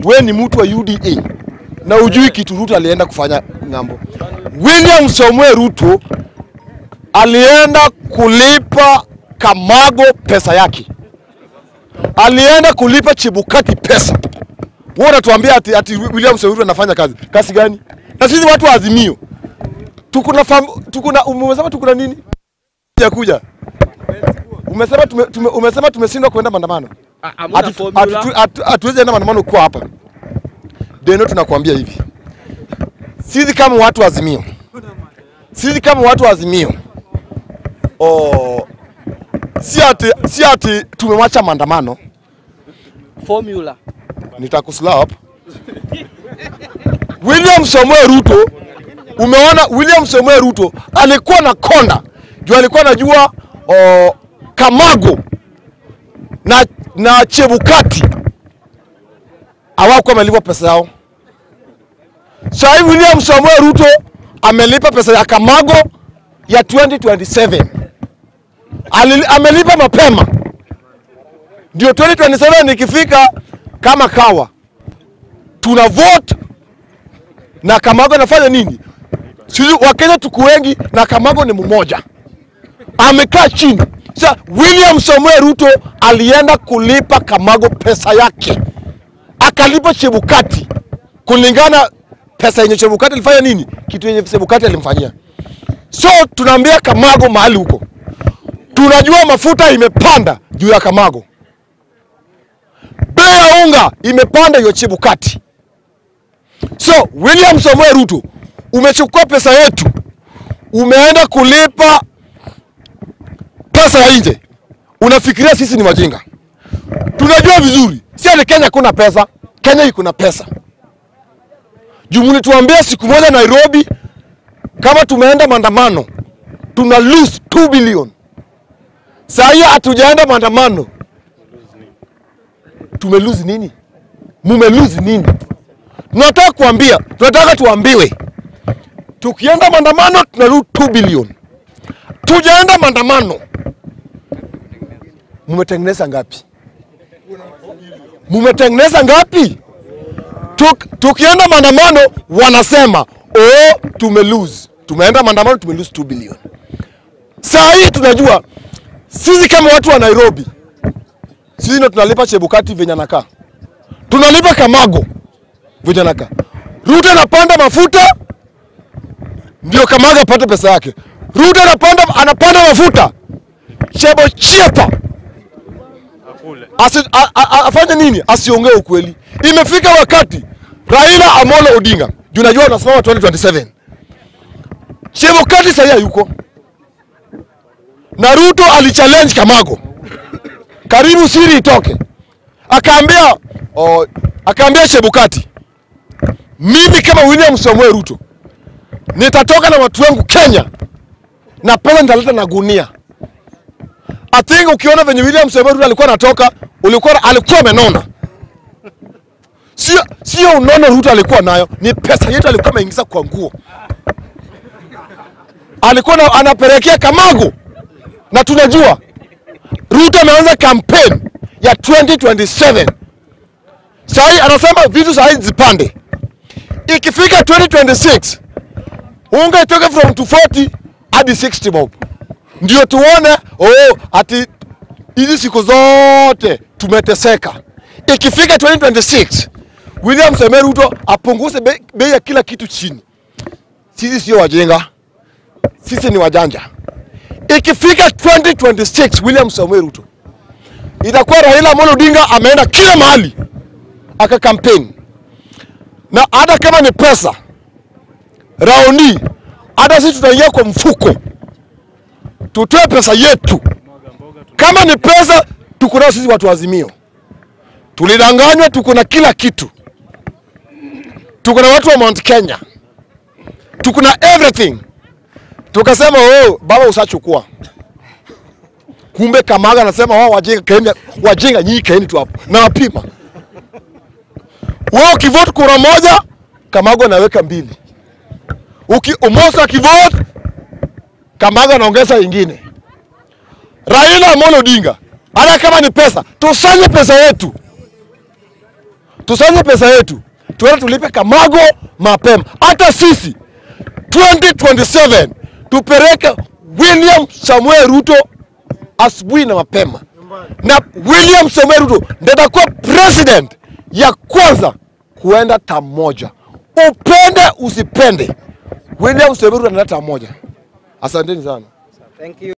we ni mtu wa UDA na ujui kitu Ruto alienda kufanya ng'ambo. William Samoei Ruto alienda kulipa Kamago pesa yake, alienda kulipa Chebukati pesa. Wewe unatuambia ati, ati William Samoei Ruto anafanya kazi kazi gani? Na sisi watu wa Azimio tukuna fam, tukuna umesema tukuna nini? Ya kuja umesema tume, tume, umesema tumeshindwa kuenda maandamano Hamuna Hatu- formula. hatu- hatu- hatuwezi enda maandamano kuwa hapa Deno, tunakuambia hivi, sisi kama watu wa Azimio, sisi kama watu wa Azimio oh, si ati, si ati tumemwacha maandamano. Formula. Nitakuslap William Samoei Ruto. Umeona, William Samoei Ruto alikuwa na konda juu alikuwa anajua oh, Kamago na, na Chebukati hawakuwa wamelipwa pesa yao. Sasa hivi William Samoei Ruto amelipa pesa ya Kamago ya 2027 Alili, amelipa mapema ndio 2027 ikifika, kama kawa tuna vote na Kamago anafanya nini? Sisi Wakenya tuko wengi na Kamago ni mmoja, amekaa chini. Sasa William Samoei Ruto alienda kulipa Kamago pesa yake, akalipa Chebukati kulingana pesa yenye Chebukati alifanya nini, kitu yenye Chebukati alimfanyia. So tunaambia Kamago mahali huko, tunajua mafuta imepanda juu ya Kamago, bei ya unga imepanda hiyo Chebukati. So William Samoei Ruto, umechukua pesa yetu, umeenda kulipa pesa ya nje, unafikiria sisi ni wajinga? Tunajua vizuri, si ati Kenya kuna pesa. Kenya iko na pesa. Jumuni tuambia siku moja Nairobi, kama tumeenda maandamano tuna lose 2 billion. Saa hii hatujaenda maandamano, tume lose nini? Mume lose nini? Tunataka kuambia, tunataka tuambiwe, tukienda maandamano tuna lose 2 billion. Tujaenda maandamano, mumetengeneza ngapi? Mumetengeneza ngapi? Tuk, tukienda maandamano wanasema oh, tume lose. Tumeenda maandamano tume lose 2 billion. Saa hii tunajua sisi kama watu wa Nairobi, sisi ndo tunalipa Chebukati venye anakaa, tunalipa Kamago venye anakaa. Ruto anapanda mafuta ndio Kamago apate pesa yake. Ruto anapanda, anapanda mafuta Chebo Chiepa Asi, a, a, a, afanye nini? Asiongee ukweli. Imefika wakati Raila Amolo Odinga, juu najua unasimama 2027 Chebukati sahii hayuko na Ruto alichallenge Kamago, karibu siri itoke, akaambia oh, akaambia Chebukati, mimi kama William Samoei Ruto nitatoka na watu wangu Kenya na pesa nitaleta na gunia. I think ukiona venye William Samoei Ruto alikuwa anatoka, ulikuwa alikuwa amenona, sio sio unono Ruto alikuwa nayo, ni pesa yetu alikuwa ameingiza kwa nguo, alikuwa na- anapelekea Kamago na tunajua Ruto ameanza campaign ya 2027. Sahi anasema vitu sahi zipande, ikifika 2026 unga itoke from 240 hadi 60 bob, ndio tuone oh, ati hizi siku zote tumeteseka. Ikifika 2026 William Samoei Ruto apunguze bei bei ya kila kitu chini. Sisi sio wajinga, sisi ni wajanja ikifika 2026 William Samoei Ruto itakuwa Raila Amolo Odinga ameenda kila mahali aka campaign, na hata kama ni pesa raundi, hata sisi tutaingia kwa mfuko tutoe pesa yetu. Kama ni pesa tuko nayo sisi watu wa Azimio, tulidanganywa, tuko na kila kitu, tuko na watu wa Mount Kenya, tuko na everything tukasema oh, baba usachukua. Kumbe Kamaga anasema wao wajinga, kaeni wajinga, nyinyi kaeni tu hapo na wapima. Wewe ukivote kura moja, Kamago anaweka mbili. Uki Omoso akivote, Kamago anaongeza ingine. Raila Amolo Odinga, hata kama ni pesa, tusanye pesa yetu, tusanye pesa yetu, tuende tulipe Kamago mapema. Hata sisi 2027 tupeleke William Samuel Ruto asubuhi na mapema, na William Samuel Ruto ndiye atakuwa president ya kwanza kuenda tamu moja. Upende usipende, William Samuel Ruto anaenda tamu moja. Asanteni sana. Thank you.